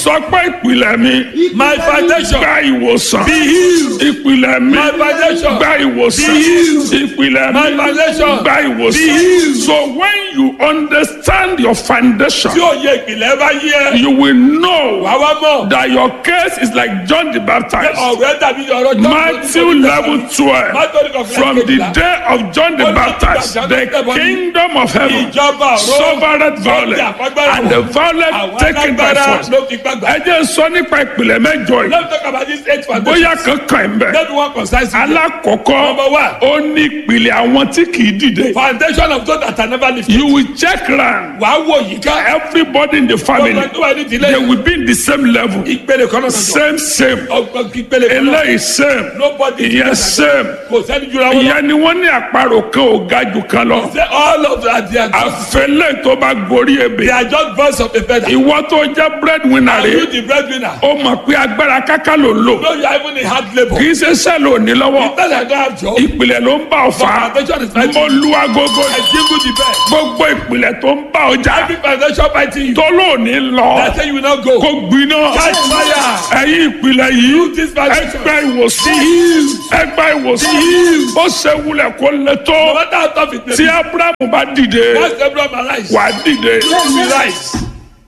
sọ pé ìpìlẹ̀ mi My foundation. gba ìwòsàn Be healed. ìpìlẹ̀ mi My foundation. gba ìwòsàn Be healed. ìpìlẹ̀ My mi foundation. gba Be ìwòsàn healed. so when you understand your foundation Tí òye ìpìlẹ̀ bá yí ẹ. you will know Wà wá mọ̀. that your case is like John the Baptist Ọ̀rẹ́ dàbí ọ̀rọ̀ John. Matthew level twelve Matthew level from the day of John the Ó ní Baptist ìgbà the John the kingdom of heaven Ìjọba ọ̀rọ̀. suffered violence and the violent Àwọn taken by alágbára force. ló fi gbàgbà. ẹ jẹ́ sọ nípa ìpìlẹ̀ mẹ́jọ yìí Let's talk about this eight foundation. bóyá kankan ẹ̀ ń bẹ̀. Let me one concise. you. alákọ̀ọ́kọ́ Number one. ó ní ìpìlẹ̀ àwọn tí kì í dìde. Foundation of God that I never lifted. you will check round Wàá wò yìí ká. everybody in the family Ọgbọ́n tó wà ní ìdílé. they will be in the same level Ìpele kan náà sọ̀tọ̀. same same Ọgbọ́n ìpele kan náà. eléyìí same Nobody is ìyẹn better. same Kò sẹ́ni jura wọn lọ. ìyẹn ni wọ́n ní àparò kan ò ga jù kan lọ Say all of that they are just àfẹlẹ́ tó bá gorí they ebè are just birds of a feather. ìwọ tó jẹ́ breadwinner Are you rẹ̀ the breadwinner? ó mọ̀ pé agbára káká ló ń lò No, you are even in hard labour. kì í ṣe sẹ́ẹ̀lì òní lọ́wọ́ Because I don't have job. ìpìlẹ̀ ló ń bá ọ fà á Foundation is fighting. mo lu agogo I jingle the bell. gbogbo ìpìlẹ̀ tó ń bá ọjà Every foundation fighting you. tó lóòní lọ I say you will not go. kó gbiná Catch fire. ẹ̀yin ìpìlẹ̀ yìí This foundation. ẹgbẹ́ ìwòsàn ẹgbẹ́ ìwòsàn ó ṣe wulẹ̀ kó lè No tó matter how tough it may tí be. abrahamu bá dìde Once Abraham arise. wà á dìde We rise.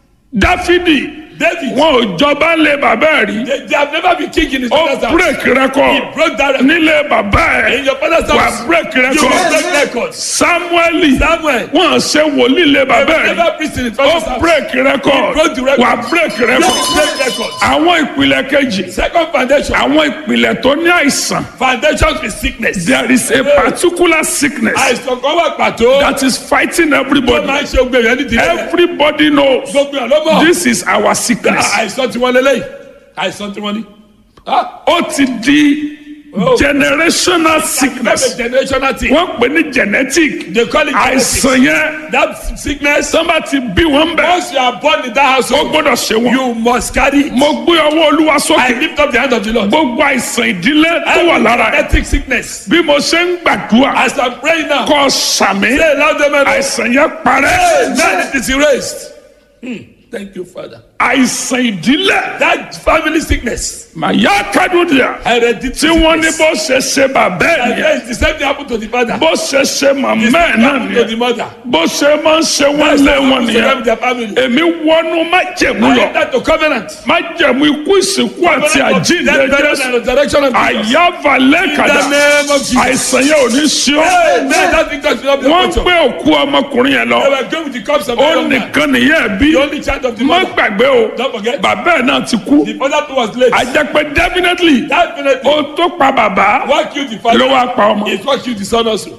dáfídì David. wọn ò jọba lé bàbá ẹ̀ rí They, they have never been king in his ó father's house. break record He broke that record. nílé bàbá In ẹ̀ your father's wà house. á break You will record break records. samueli Samuel. wọn ṣe wòlíì lé They bàbá will ẹ̀ rí never preach in his father's ó house. break record broke the record. wà á break They record will break records. àwọn ìpìlẹ̀ kejì Second foundation. àwọn ìpìlẹ̀ tó ní àìsàn Foundation is sickness. there is a particular sickness Àìsàn kan wà pàtó. that is fighting Tó everybody máa ń ṣe ogun èèyàn nídìí rẹ̀. everybody knows Gbogbo èèyàn ló mọ̀. this is our sickness Àìsàn tí wọ́n lélẹ́yìí. Àìsàn tí wọ́n ní. Ah, ó ti di Oh. generational sickness That's a generational thing. wọ́n pè ní genetic They call it genetics. àìsàn yẹn That sickness. tó bá ti bí wọn bẹ̀ Once you are born in that ó household, gbọ́dọ̀ ṣe wọn. you must carry. it. mo gbé ọwọ́ olúwa I sókè lift up the hand of the Lord. gbogbo àìsàn ìdílé tó wà lára ẹ̀ Genetic sickness. bí mo ṣe ń gbàdúrà As I'm praying now, kọ́ sàmì say loud amen. àìsàn yẹn parẹ́ Amen. It is erased. Hmm. Thank you, Father. àìsàn ìdílé That family sickness, màyà kádùdìà hereditary tí wọ́n ní sickness. bó ṣe ṣe bàbá ẹ̀ And nìyẹn yes, the same thing happened to the father. bó ṣe ṣe màmá The ẹ̀ same thing náà happened to the nìyẹn mother. bó ṣe máa ń ṣe wọ́n That's lé what wọn happened to them nìyẹn with their family. èmi wọnú májẹ̀mú I lọ enter to covenant. májẹ̀mú ikú ìsìnkú àti Covenant of àjíǹde death, burial, jésù and resurrection of Jesus. àyàvalẹ̀ In kàdà the name of Jesus. àìsàn yẹn ò ní sí ọ́ Amen. That thing will not be wọ́n a culture. gbé òkú ọmọkùnrin yẹn lọ They were going with the cups of the ó young man. nìkan nìyẹn bí The only child of the má mother. gbàgbé o Don't forget. bàbá ẹ̀ náà ti kú The father too was late. a jẹ́ pé definitely Definitely. ó tó pa bàbá What killed the ló father? wá pa ọmọ It's what killed the son also.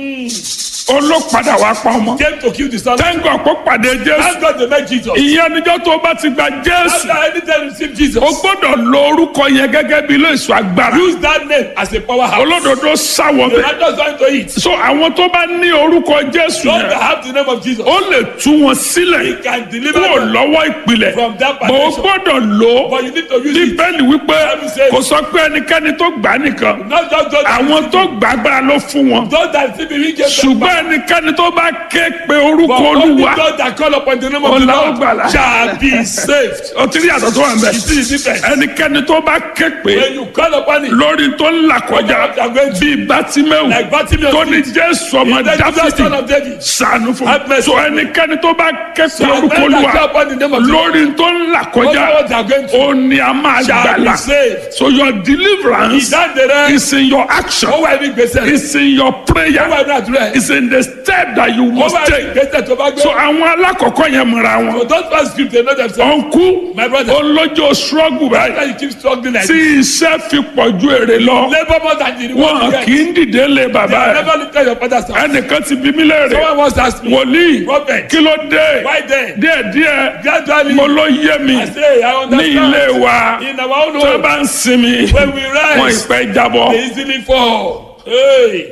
ó ló padà wá pa ọmọ Came to kill the son. tẹ́ńgọ̀ kó pàdé jésù Thank God they met Jesus. ìyẹn níjọ́ tó bá ti gba jésù After anytime you receive Jesus, o gbọ́dọ̀ lo orúkọ yẹn gẹ́gẹ́ bí ilé ìṣọ́ agbára use that name as a powerhouse. olódodo sáwọ The bẹ́ẹ̀ righteous want to eat. so àwọn tó bá ní orúkọ jésù Those that yẹn have the name of Jesus, ó lè tú wọn sílẹ̀ he can deliver kúrò them. lọ́wọ́ ìpìlẹ̀ From that bó o foundation. gbọ́dọ̀ lò ó But you need to use it. bíbélì wípé Bible says- kò sọ pé ẹnikẹ́ni tó gbà á nìkan Not just those that, àwọn tó gbà agbára ló fún wọn those that see me, we get ṣùgbọ́n ẹnikẹ́ni tó bá ké pe orúkọ But only olúwa those that call upon the name of the Ọlá ó Lord gbàlà. shall be saved. ó ti rí àtọ̀ tó wà ń bẹ̀ You see the difference? ẹnikẹ́ni tó bá ké pe When you call upon it, lórí tó ń là kọjá bíi bátímẹ́wù like Bartimaeus tó ní did, jésù ọmọ he said, "Jesus, son dáfídì of David, sànù fún Have mi mercy. so ẹnikẹ́ni tó bá ké pe So orúkọ when I olúwa call upon the name of the Lord, lórí tó ń là kọjá Whatever they are going through, ó ní a máa shall be gbàlà saved. so your deliverance Ìdáǹdè rẹ, is in your action ó wà ní gbèsè, is in your ó prayer wà ní àdúrà, is in the step that you ó must wà ní take gbèsè tó bá gbé. so àwọn alákọ̀ọ́kọ́ yẹn mọ̀ra wọn So those first script they know themselves. ọ̀nkú My brother. olójó struggle báyìí After you keep struggling like tí this, iṣẹ́ fi pọ̀ ju èrè lọ labour more than the reward wọn you get. kì í dìde lé They bàbá have ẹ̀ never looked at your father's house. ẹnìkan ti bí mí léèrè Someone once asked me, wòlíì Prophet, kí ló dé why then? díẹ̀díẹ̀ Gradually, mo ló yé mi I say, I ní ilé understand. wa In our own tó home, bá ń sinmi when we wọn rise, ìpẹ́ jábọ́ they easily fall. Hey,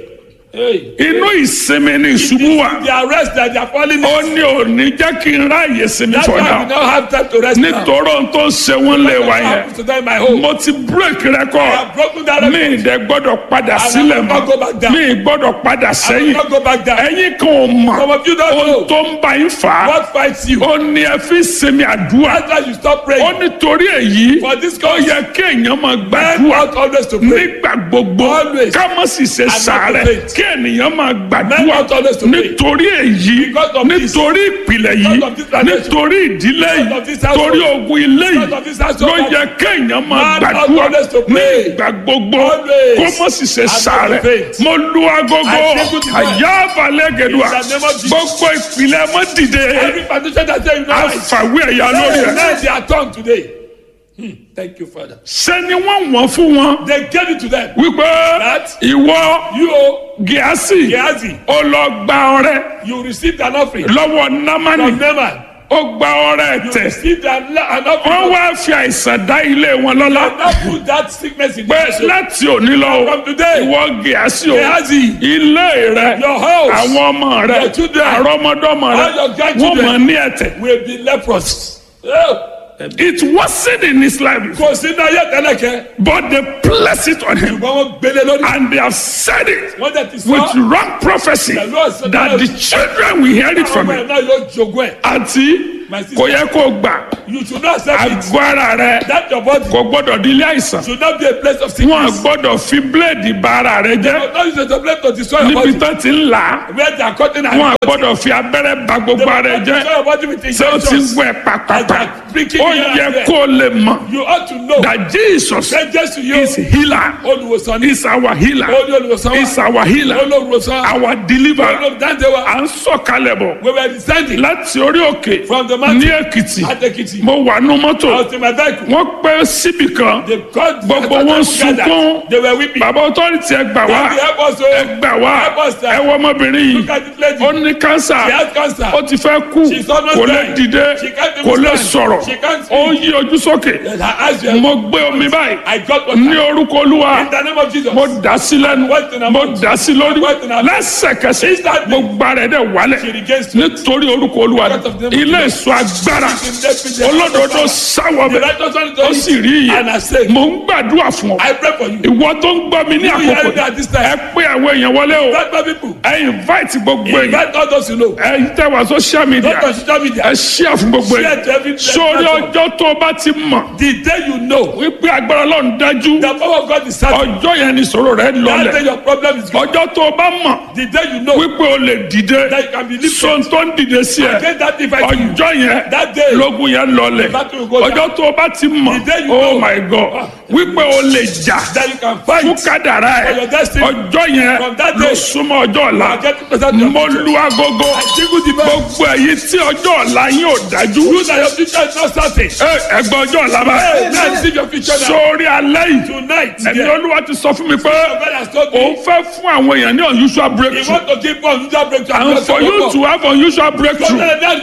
Hey. inú ìsinmi ni ìṣubú wà The arrest that they are falling ó ní òní jẹ́ kí n ráàyè sinmi That's why fọdà we now have time to rest now. nítorí ohun tó ń ṣe wọ́n lè wá What yẹn happens to them in my home? mo ti break I record have broken that mi record. ìdẹ gbọ́dọ̀ padà sílẹ̀ will not go back mọ́ down. mi gbọ́dọ̀ padà I will sẹ́yìn not go back down. ẹ̀yin kan ò mọ̀ Some of you don't ohun know tó ń bá yín fà á what fights you. ó ní ẹ fi sinmi àdúrà That's why you stop ó praying. nítorí èyí For this ó cause, yẹ kí èèyàn máa men gbàdúrà ought always to pray. nígbà gbogbo Always. ká má sì ṣe not sàárẹ̀ to faint. kí ènìyàn máa Men gbàdúrà ought always to pray. nítorí èyí Because of this. nítorí ìpìlẹ̀ yìí Because of this foundation. nítorí ìdílé Because yìí of this household. torí ogun ilé Because yìí of this household. ló yẹ kéèyàn máa Man ought gbàdúrà always to ní pray. ìgbà gbogbo Always. kó má sì ṣe not to sàárẹ̀ faint. mo lu agogo I take you to God. àyà balẹ̀ gẹ̀dùà In the name of Jesus. gbogbo ìpìlẹ̀ mọ́ dìde Every foundation that say you know right. àfàwé ẹ̀yà lórí ẹ̀ Now they are tongue today. Hmm. Thank you, Father. sẹ́ni wọ́n wọ́n fún wọn They gave it to them. wípé That- ìwọ You, gíásì Gehazi, ó lọ gba ọrẹ you received an offering lọ́wọ́ námánì from Naaman. ó gba ọrẹ You tẹ̀ received an, an wọ́n offering. wá fi àìsàn dá ilé wọn lọ́lá Now put that sickness in pé your soul. láti òní lọ From today, ìwọ gíásì o Gehazi, ilé rẹ your house àwọn ọmọ rẹ Your children, àrọ́mọdọ́mọ rẹ all your wọ́n grandchildren, mọ̀ ní ẹ̀tẹ̀ will be leprous. Oh. it wasn't in his life before, Kò sí náà yẹ tẹ́lẹ̀kẹ́. but they placed it on him Ṣùgbọ́n wọ́n gbélé lórí. and they have said it Wọ́n dẹ̀ ti with sọ. wrong prophecy The Lord said that that- the children will hear it Àwọn from ọmọ him ẹ̀ náà yóò jogún ẹ̀. àti My sister. kò yẹ kó gbà You should not accept it. àgọ́ ara rẹ That your body kò gbọ́dọ̀ di ilé àìsàn should not be a place of wọn sickness. gbọ́dọ̀ fi bíléèdì bà ara rẹ jẹ́ But not use it as a place to destroy your níbi body. tó ti ń là á Where they are cutting and wọn gbọ́dọ̀ fi abẹ́rẹ́ bà gbogbo ara rẹ jẹ́ destroy your body with ṣé o ti ń injections. gbọ́ ẹ pàpàpà Pricking ó here and yẹ there. kó o lè mọ̀ You ought to know that Jesus that Jesus you is healer olùwòsàn ní is our healer olú olùwòsàn wa is our healer olùwòsàn our deliverer olùdáǹdè wa à ń sọ̀kalẹ̀ bọ̀ we were descending láti orí òkè from the ní mountain Èkìtì at Ekiti. mo wà nú I mọ́tò was in my vehicle. wọ́n pẹ́ síbì kan They called Gbogbo I thought wọn they gathered. sunkún. They were weeping. bàbá ọtọ́rìtì ẹ gbà wá Daddy, help us ẹ o. gbà wá Help us, sir. ẹ wọ ọmọbìnrin Look yìí at this lady. ó ní kánsà She has cancer. ó ti fẹ́ kú She's almost kò lè dying. dìde She can't even kò lè stand. sọ̀rọ̀ She can't ó speak. yí ojú sókè Her eyes were mo gbé omi báyìí I got what ní orúkọ olúwa In the name of Jesus. mo dà sí lẹ́nu What in her mo mouth? dà sí lórí What in her mouth? lẹ́sẹ̀kẹsẹ̀ Instantly. gbogbo ara ẹ̀ dẹ̀ wálẹ̀ She regains strength. nítorí orúkọ olúwa Because of the name of ilé Jesus. ìsọ agbára She's in the- the- olódodo sáwọ The bẹ̀ righteous one ó is sì rí And I iye say, mo ń gbàdúrà fún ọ I pray for you. ìwọ tó ń gbọ́ mi ní You hear àkókò me at this time. ẹ pé àwọn èèyàn wọlé o Invite my people. ẹ invite gbogbo èèyàn Invite all those you know. ẹ tẹ wá social media Not on social media. ẹ share fún gbogbo Share to every- èèyàn sórí ọjọ́ tó o bá ti mọ̀ The day you know wípé agbára Ọlọ́run dájú the power of God is certain. ọjọ́ yẹn ni ìṣòro rẹ That day lọlẹ̀ your problem is gone. ọjọ́ tó o bá mọ̀ The day you know wípé o lè dìde that you can be lifted. sọ́n tó ń dìde sí ẹ Against that device you. ọjọ́ yẹn That day. lógun yẹn lọlẹ̀ battle will go down. ọjọ́ tó o bá ti mọ̀ The day you oh know. my god wípé o lè jà That you can fún fight. kádàrá For ẹ your destiny. ọjọ́ yẹn From that ló day. súnmọ́ ọjọ́ ọ̀la I get to present your mo future. lu agogo I jingle the bell. gbogbo èyí tí ọjọ́ ọ̀la yín ò dájú You that your future is not certain. ẹ ẹgbẹ́ ọjọ́ ọ̀la bá Hey, now receive your future now. sórí alẹ́ yìí Tonight, ẹ̀mí yeah. olúwa ti sọ fún mi pé Your God has told òun me. fẹ́ fún àwọn èèyàn ní unusual He breakthrough want to give us unusual breakthrough. and for you to have unusual breakthrough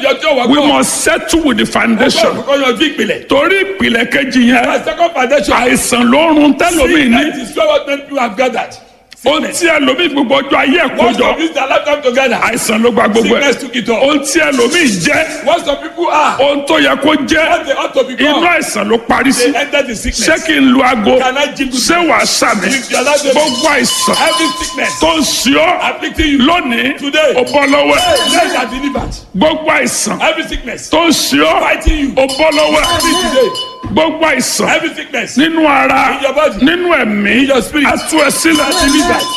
we We must settle with the foundation Kọ́kọ́ yanjú ìpìlẹ̀. torí ìpìlẹ̀ kejì yẹn My second foundation. àìsàn ló ń run tẹ́lómi ní Sickness is what many people have gathered. ohun tí ẹlòmíì gbogbo ọjọ́ ayé ẹ̀ Once kójọ of this their lifetime together. àìsàn ló gba gbogbo ẹ̀ Sickness took it all. ohun tí ẹlòmíì jẹ́ What some people are. ohun tó yẹ kó jẹ́ What they ought to inú become. àìsàn ló parí sí They enter the ṣé sickness. kí n lu aago Can I jingle ṣé wàá sàmì If you allow them- gbogbo àìsàn Every sickness tó ń ṣe ọ́ afflicting you. lónìí Today. ó bọ́ lọ́wọ́ ẹ̀ Hey, let are delivered. gbogbo àìsàn Every sickness tó ń ṣe ọ́ fighting you. ó bọ́ lọ́wọ́ ẹ̀ Free today. gbogbo àìsàn Every sickness. nínú ara In your body. nínú ẹ̀mí your spirit. á tú ẹ sílẹ̀ Delivered.